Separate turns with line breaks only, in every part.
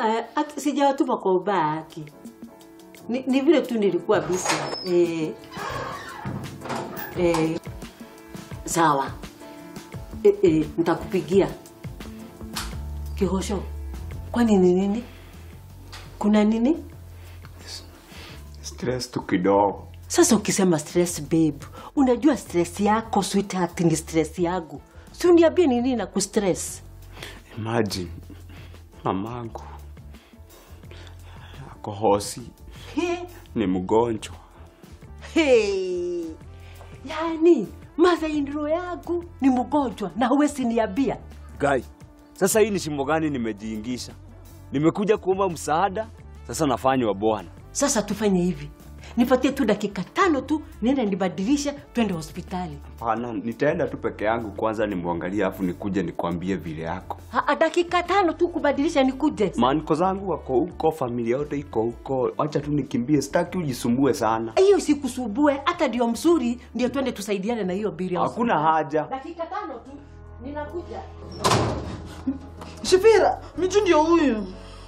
Ah, hata sijawatuma kwa ubaya haki. Ni, ni vile tu nilikuwa busy. Eh. Eh. Sawa. Eh, eh, nitakupigia. Kihosho. Kwani ni nini? Kuna nini?
Stress tu kidogo.
Sasa ukisema stress babe, unajua stress yako sweetheart ni stress yangu. Si uniambie ni nini na kustress?
Imagine mamangu ako hosi,
He,
ni mgonjwa.
he. Yaani mother in law yangu ni mgonjwa na huwezi niambia.
Guy, sasa hii ni shimo gani nimejiingisha? Nimekuja kuomba msaada, sasa nafanywa bwana.
Sasa tufanye hivi, nipatie tu dakika tano tu, niende nibadilishe, twende hospitali.
Hapana, nitaenda tu peke yangu kwanza nimwangalie, afu nikuje nikwambie vile yako.
Ha, dakika tano tu kubadilisha nikuje.
Maaniko zangu wako huko, familia yote iko huko, wacha tu nikimbie, sitaki ujisumbue sana.
Hiyo sikusubue, hata ndio mzuri, ndio twende tusaidiane na hiyo bili. ya
Hakuna
hospitali.
haja.
Dakika tano tu, ninakuja.
Shifira, Michu ndio huyu.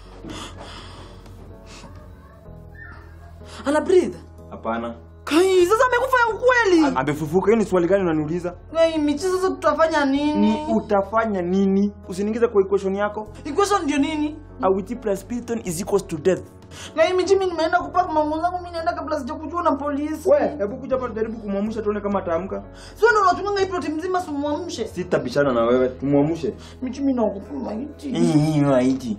Ana breathe.
Hapana.
Kai, sasa amekufa ya ukweli.
Amefufuka. Hiyo ni swali gani unaniuliza?
Kai, Michi sasa tutafanya
Ni
nini?
utafanya nini? Usiniingize kwa equation yako.
Equation ndio nini?
Awiti plus Python is equals to death.
Kai, Michi mimi nimeenda kupaka manguo zangu mimi naenda kabla sijakujua na polisi.
We, hebu kuja hapa tujaribu kumwamsha tuone kama ataamka.
Sio ndio unatumanga hii ploti mzima simwamshe.
Sitabishana na wewe, tumwamshe.
Michi mimi naogopa maiti.
Hii haiti.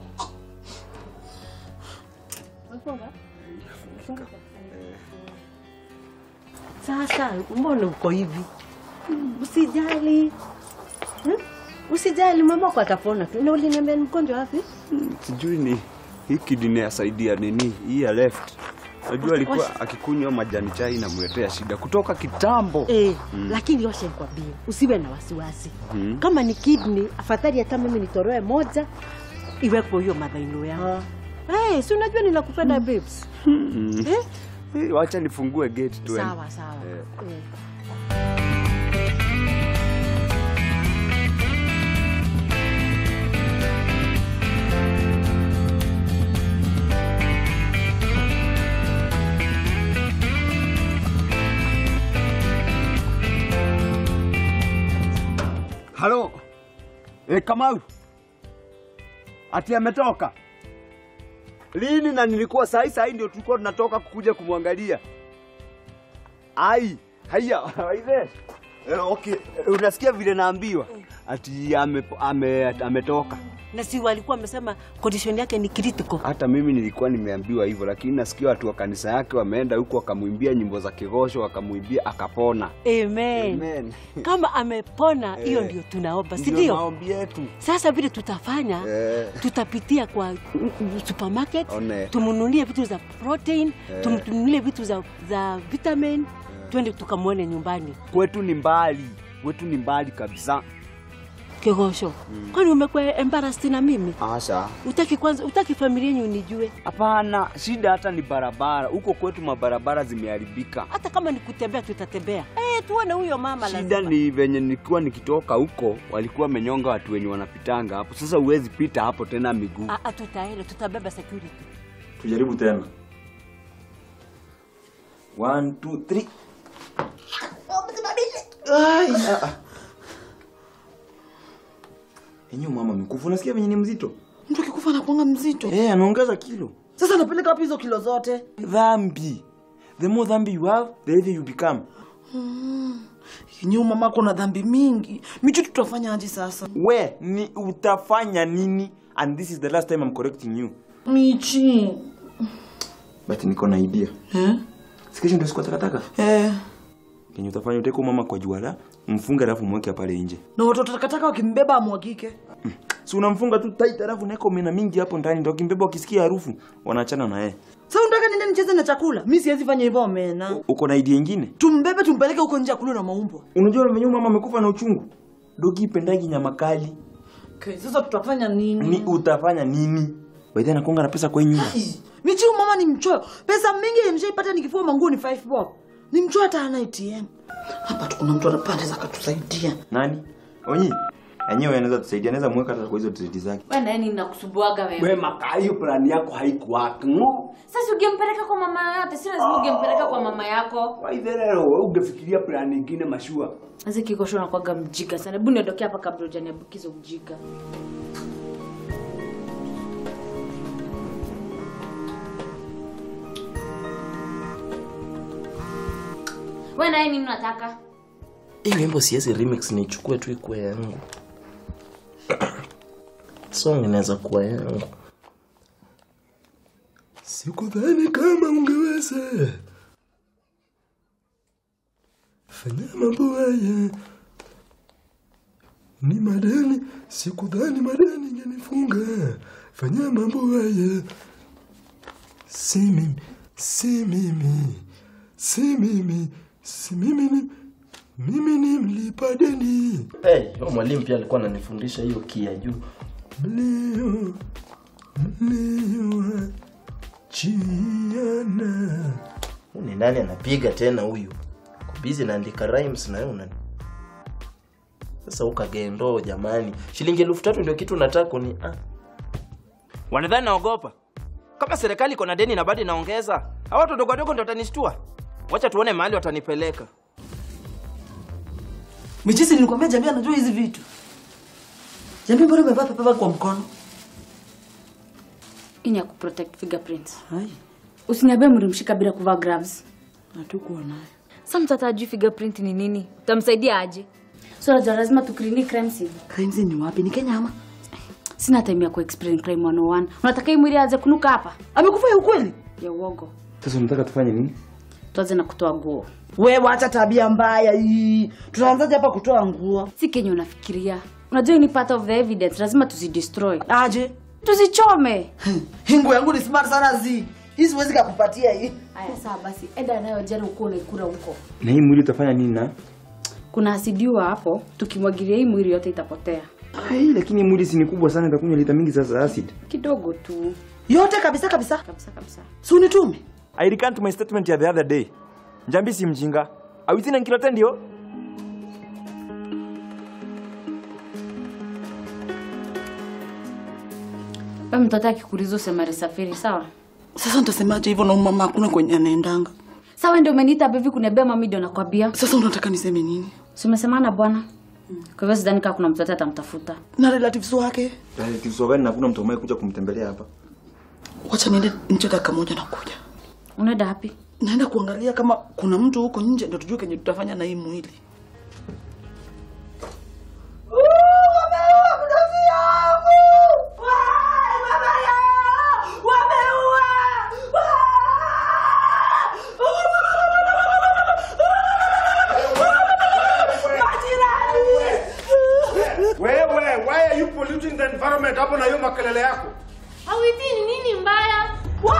Sasa mbona uko hivi? Usijali. Hmm? Usijali, mamako atapona tu. Na uliniambia ni mgonjwa wapi?
Sijui ni hii kidney yasaidia nini, hii ya left. Najua alikuwa akikunywa majani chai namletea shida kutoka kitambo.
Eh, lakini washa nikwambie, usiwe na wasiwasi. Kama ni kidney, afadhali hata mimi nitoroe moja iwepo hiyo madhaino yao. Eh, si unajua ninakupenda babes. Eh?
Eh, Wacha nifungue gate tu.
Sawa sawa. Eh.
Halo. E, Kamau. Ati ametoka. Lini na nilikuwa sahi sahi ndio tulikuwa tunatoka kukuja kumwangalia. Ai, haya, waide. E, okay, e, unasikia vile naambiwa? Ati ame, ame, ametoka.
Na si walikuwa wamesema condition yake ni critical.
Hata mimi nilikuwa nimeambiwa hivyo, lakini nasikia watu wa kanisa yake wameenda huko wakamwimbia nyimbo za kigosho, wakamwimbia akapona.
Amen.
Amen.
Kama amepona, hiyo
Eh,
ndio tunaomba, si
Ndio
ndio?
maombi yetu.
Sasa vile tutafanya
Eh.
tutapitia kwa mm, mm, supermarket
One.
tumnunulie vitu za protein tumnunulie vitu za, za vitamin twende tukamwone nyumbani
Kwetu ni mbali. Kwetu ni mbali kabisa.
kigosho kwani umekuwa embarrassed na mimi
Asha.
utaki kwanza utaki familia yenyu nijue
Hapana, shida hata ni barabara. Huko kwetu mabarabara zimeharibika.
hata kama ni kutembea tutatembea eh tuone huyo mama
Shida
lazima.
ni venye nilikuwa nikitoka huko, walikuwa wamenyonga watu wenye wanapitanga hapo. Sasa huwezi pita hapo tena miguu.
Ah, ah, tutaenda tutabeba security
Tujaribu tena. One, two, three. Ai, ah, ah. Enyo mama mikufu, unasikia venye ni mzito?
Mtu akikufa anakuanga mzito.
Eh, anaongeza kilo.
Sasa anapeleka wapi hizo kilo zote?
Dhambi. The more dhambi you have, the heavier you become.
Yenyewe mamako na dhambi mingi. Michu tutafanya aje sasa?
We, ni utafanya nini? And this is the last time I'm correcting you.
Michi.
But niko na idea.
Eh?
Sikisho ndio siku ya takataka.
Eh.
Kenye utafanya uteko mama kwa juala, mfunge alafu mweke pale nje.
Na watoto takataka wakimbeba amwagike.
Si unamfunga tu tight alafu unaweka omena mingi hapo ndani ndio kimbeba wakisikia harufu wanaachana na yeye.
Sasa unataka niende nicheze na chakula? Mimi siwezi fanya hivyo omena.
Uko na idea nyingine?
Tumbebe tumpeleke huko nje akule na maumbwa.
Unajua venye mama amekufa na uchungu. Dogi pendagi nyama kali.
Okay, sasa tutafanya nini?
Ni utafanya nini? Baidhi anakonga na pesa kwa hii nyumba.
Ai, Michi huyu mama ni mchoyo. Pesa mingi mshaipata nikifua manguo ni 5 bob. Ni mchoyo hata ana ATM. Hapa tu kuna mtu anapanda za katusaidia.
Nani? Onyi. Enyewe anaweza tusaidia, anaweza mweka hata kwa hizo trade zake.
Wewe naye nini nakusubuaga wewe?
We maka hiyo plani yako haikuwaka ngo.
Sasa ungempeleka kwa mama yote, si lazima ungempeleka kwa mama yako.
Waitherero wewe ungefikiria plani nyingine mashua.
Sasa kikosho nakwaga mjika sana. Hebu niondokea hapa kabla hujaniambukiza ujika. Wewe naye nini unataka?
Hii wimbo siwezi remix nichukue tu ikuwe yangu. Song inaweza kuwa yangu. Sikudhani kama ungeweza fanya mambo haya, ni madeni. Sikudhani madeni ingenifunga, fanya mambo haya. Si mimi, si mimi, si mimi, si mimi ni mimi ni mlipa deni. Hey, yo mwalimu pia alikuwa ananifundisha hiyo kia juu. Mlio mlio chiana. Ni nani anapiga tena huyu? Ako busy naandika rhymes na wewe unani. Sasa ukagendo jamani. Shilingi elfu tatu ndio kitu nataka kuni ah.
Wanadhani naogopa? Kama serikali iko na deni na bado inaongeza, hao watu dogo dogo ndio watanistua. Wacha tuone mahali watanipeleka.
Michisi nilikwambia jamii anajua hizi vitu. Jamii mbona umevaa pepa kwa mkono?
Hii ni ya kuprotect fingerprints.
Hai,
Usiniambie mlimshika bila kuvaa gloves.
hatukuwa nayo.
Sasa mtoto ajui fingerprint ni nini? Utamsaidia aje? So najua lazima tukrini crime scene.
Crimes ni wapi? Ni Kenya ama?
Sina time ya kuexplain crime 101. Unataka hii mwili aanze kunuka hapa?
Amekufa ya ukweli?
Ya uongo.
Sasa unataka tufanye nini?
Tuanze na kutoa nguo.
We wacha tabia mbaya hii. Tunaanzaje hapa kutoa nguo?
Si Kenya unafikiria. Unajua hii ni part of the evidence, lazima tuzidestroy.
Aje?
Tuzichome.
Hii nguo yangu ni smart sana zi. Hii siwezi kukupatia hii.
Aya, sawa basi. Enda nayo jana uko unaikura huko.
Na hii mwili utafanya nini na?
Kuna asidiwa hapo, tukimwagilia hii mwili yote itapotea.
Ai, lakini mwili si ni kubwa sana itakunywa lita mingi sasa acid.
Kidogo tu.
Yote kabisa kabisa.
Kabisa kabisa.
Si unitume.
I recant my statement ya the other day. Njambi si mjinga. Awitina nkilote ndio?
Wewe mtoto akikuuliza useme alisafiri, sawa?
Sasa nitasemaje hivyo na mama hakuna kwenye anaendanga?
Sawa ndio umeniita hapa hivi kuniambia mami ndio nakwambia.
Sasa unataka niseme nini?
Si umesemana bwana? Kwa hivyo sidhani kama kuna mtoto atamtafuta.
Na relatives wake?
Kiso gani na kuna mtu ambaye kuja kumtembelea hapa?
Wacha niende nje dakika moja na kuja.
Unaenda wapi?
Naenda kuangalia kama kuna mtu huko nje ndio tujue kenye tutafanya na hii mwili.
Wewe, why are you polluting the environment hapo na hiyo makelele yako?
Hawiti ni nini mbaya?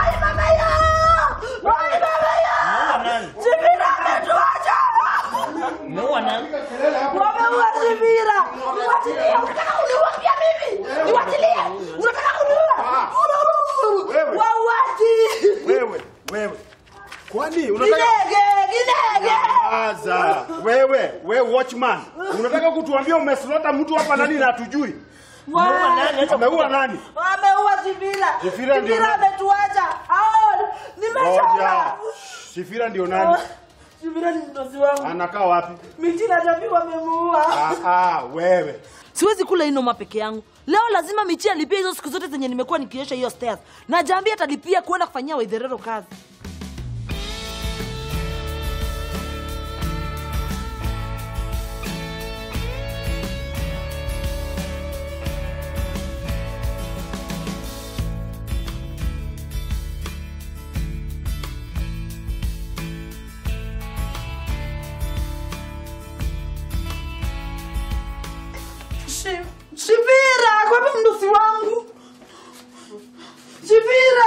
Wameua Shibira! Niwachilie! Unataka kuniua pia mimi? Niwachilie! Unataka kuniua?
Wewe.
Wauaji!
Wewe, wewe. Kwani unataka
Kinege! Kinege!
Aza. Wewe, wewe watchman. Unataka kutuambia umeslota mtu hapa nani na hatujui? Ameua nani?
Wameua Shibira!
Shibira ndio
Shibira
nani?
ametuacha! Ao! Nimechoka!
Ngoja. Sifira ndio nani?
Shibira ni mdozi wangu.
Anakaa wapi?
Miti na jamii wamemuua.
Ah, ah, wewe.
Siwezi kula inoma peke yangu. Leo lazima Michi alipia hizo siku zote zenye nimekuwa nikiosha hiyo stairs. Na Jambi atalipia kuenda kufanyia Waitherero kazi. Shi- Shivira, kwa wapi mdosi wangu? Shivira.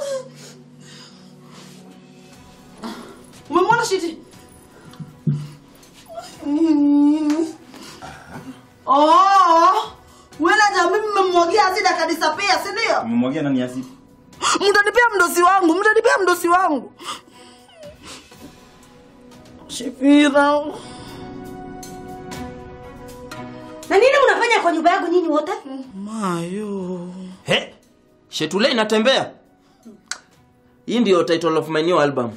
Umemwona shiti? Nini? Oh, wewe na Jambi mmemwagia asidi akadisapia, si ndio?
Mmemwagia nani acid?
Mtanipea mdosi wangu, mtanipea mdosi wangu. Shivira.
Na nini mnafanya kwa nyumba yangu nyinyi wote?
Mayo.
He? Shetule inatembea. Hii ndio title of my new album.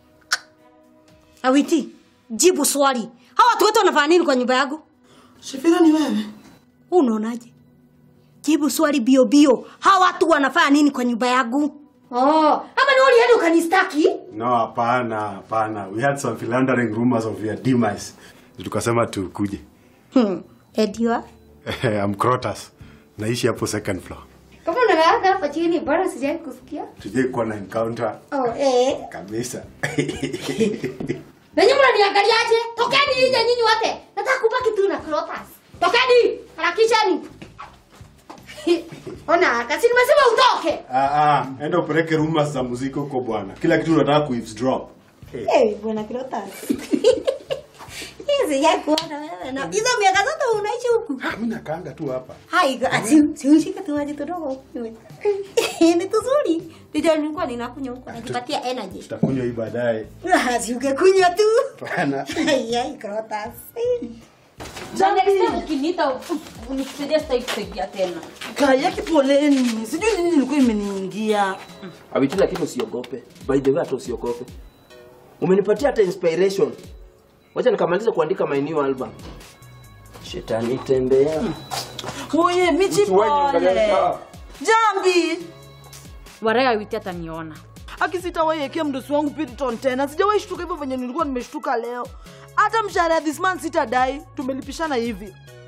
Awiti, jibu swali. Hawa watu wote wanafanya nini kwa nyumba yangu?
Shifira ni wewe.
Unaonaje? Jibu swali bio bio. Hawa watu wanafanya nini kwa nyumba yangu? Oh, ama ni ulienda ukanistaki?
No, hapana, hapana. We had some philandering rumors of your demise. Tukasema tukuje.
Hmm. Ediwa.
I'm Crotus. Naishi hapo second floor.
Kama unalala hapa chini bora sijai kusikia.
Tujai kuwa na encounter
Oh, eh.
kabisa.
Na nyinyi mnaniangaliaje? Tokeni nje nyinyi wote. Nataka kubaki tu na Clotas. Tokeni, harakisheni. Ona, kasi nimesema utoke.
Ah, ah, enda upeleke rumors za muziki huko bwana. Kila kitu unataka kueavesdrop.
Eh, bwana Clotas. Hizi ya kuona wewe na hizo miaka zote unaishi huku.
Ah, mimi nakaanga tu hapa.
Hai, ati si ushike tu maji kidogo. Ni tuzuri. Ndio nilikuwa ninakunywa huko najipatia energy.
Tutakunywa hii baadaye.
Ah, si ungekunywa tu.
Bwana.
Ai, ai, Clotas.
Na next time ukiniita unikusaidia sitaki kusaidia tena.
Kaya poleni. Sijui nini ilikuwa imeniingia.
Awiti lakini usiogope. By the way hata usiogope. Umenipatia hata inspiration. Wacha nikamaliza kuandika my new album. Shetani tembea.
Oye, michi pole. Jambi.
Waraya witi ataniona.
akisitawaiekea mdosi wangu Piriton tena. Sijawahi shtuka hivyo venye nilikuwa nimeshtuka leo. Hata mshahara ya this month sitadai, tumelipishana hivi.